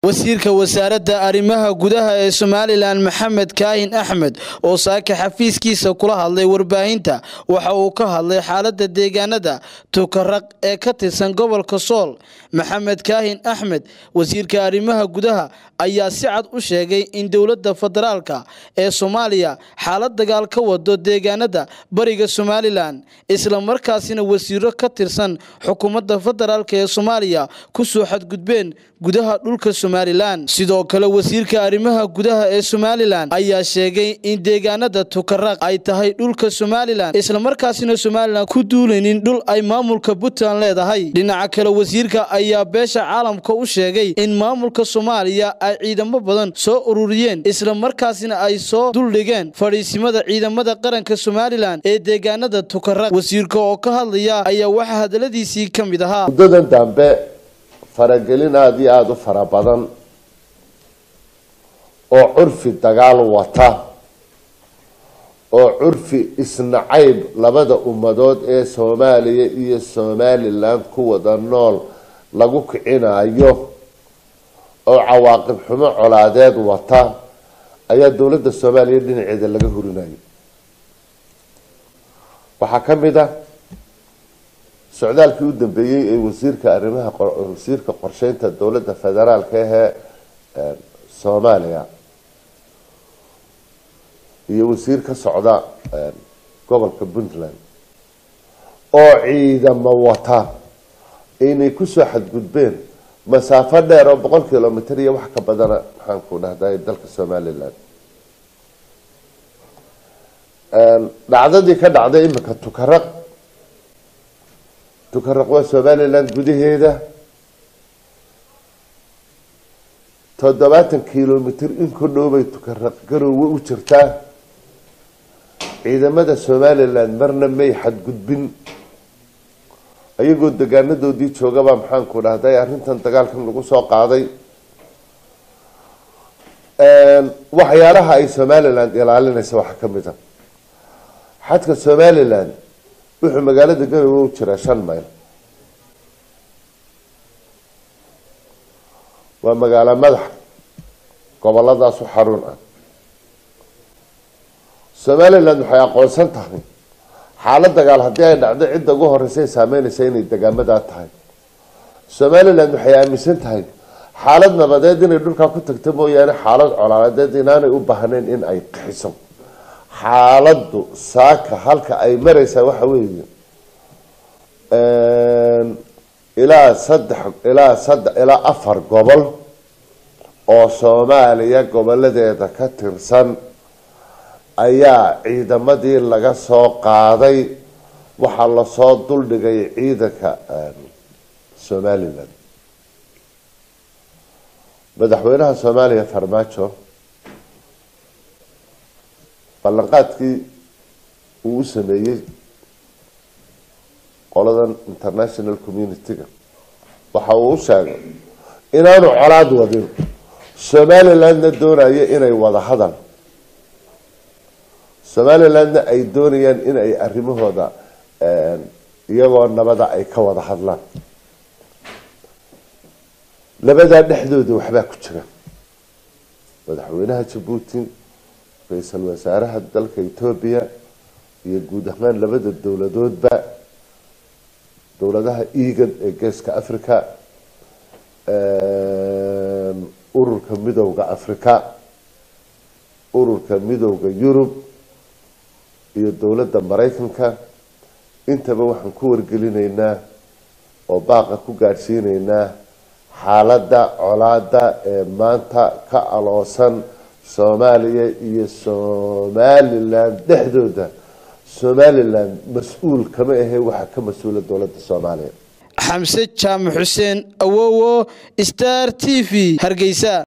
wasiirka wasaaradda arrimaha gudaha ee somalilan maxamed kaahin axmed oo saaka xafiiskiisa kula hadlay warbaahinta waxa uu ka hadlay xaaladda deegaanada tukaraq ee ka tirsan gobolka sool maxamed kaahin axmed wasiirka arrimaha gudaha ayaa si cad u sheegay in dowladda federaalka ee soomaaliya xaalad dagaal ka wado deegaanada bariga somalilan islamarkaasina wasiiro ka tirsan xukuumadda federaalk ee soomaaliya ku soo xadgudbeen gudaha dhulka somalilan sidoo kale wasiirka arrimaha gudaha ee somalilan ayaa sheegay in deegaanada tukaraq ay tahay dhulka somalilan islamarkaasina somalilan ku duulaynin dhul ay maamulka puntland leedahay dhinaca kale wasiirka ayaa beesha caalamka u sheegay in maamulka soomaaliya ay ciidamo badan soo ururiyeen islamarkaasina ay soo duldhigeen fadhiisimada ciidamada qaranka somalilan ee deegaanada tukaraq wasiirka oo ka hadlaya ayaa waxaa hadaladiisii ka mid ahaa muddadan dambe faragelin aada iyo aada u fara badan oo curfi dagaal wata oo curfi isnacayb labada ummadood ee soomaaliya iyo somalilan ku wada nool lagu kicinayo oo cawaaqib xumo colaadeed wata ayaa dowladda soomaaliya dhinaceeda laga hurinayo waxaa ka mid ah socdaalkii u dambeeyey ee wasiirka arrimaha wasiirka qorsheynta dowladda federaalka ahee soomaaliya iyo wasiir ka socda gobolka puntland oo ciidamo wata inay kusoo xadgudbeen masaafo dheer oo boqol kilomitr iyo wax ka badana maxaan ku dhahday dalka somalilan dhacdadii ka dhacday imika tukaraq tukaraq waa somalilan gudaheeda toddobaatan kilomitr in ku dhowbay tukaraq garoowe u jirtaa ciidamada somalilan marna may xadgudbin ayagoo degaanadoodii joogaba maxaan ku dhahday arrintan dagaalkan lagu soo qaaday waxyaalaha ay somalilan ilaalinaysa waxaa ka mid a xadka somalilan wuxuu magaalada garowe u jiraa shan mayl waa magaalo madax goboladaas u xarun ah somaliland waxay aqoonsan tahay xaalad dagaal haddii ay dhacdo cidda ugu horeysa ay saameynaysa inay degaamadaa tahay somaliland waxay aaminsan tahay xaalad nabadeed inay dhulkaa ku tagto mooyaane xaalad colaadeed inaanay u baahnayn in ay qixiso xaaladdu saaka halka ay mareysaa waxa weeye ilaa saddex ilaa saddex ilaa afar gobol oo soomaaliya goboladeeda ka tirsan ayaa ciidamadii laga soo qaaday waxaa lasoo duldhigay ciidanka somalilan madaxweynaha soomaaliya farmaajo ballanqaadkii uu u sameeyey qoladan international community-ga waxa uu u sheegay inaanu colaad wadin somalilandna doonayo inay wada hadal somalilandna ay doonayaan in ay arrimahooda iyagoo nabada ay ka wada hadlaan labadaa dhexdooda waxbaa ku jira madaxweynaha jabuuti ra-iisul wasaaraha dalka etoobiya iyo guud ahaan labada dowladoodba dowladaha egan ee geeska africa ururka midowda africa ururka midowda yurub iyo dowladda maraykanka intaba waxaan ku wargelinaynaa oo baaqa ku gaadhsiinaynaa xaaladda colaada ee maanta ka aloosan soomaaliya iyo somalilan dhexdooda somalilan mas-uul kama ahe waxaa ka mas-uula dowladda soomaaliya xamse jaamac xuseen awowo star t v hargeysa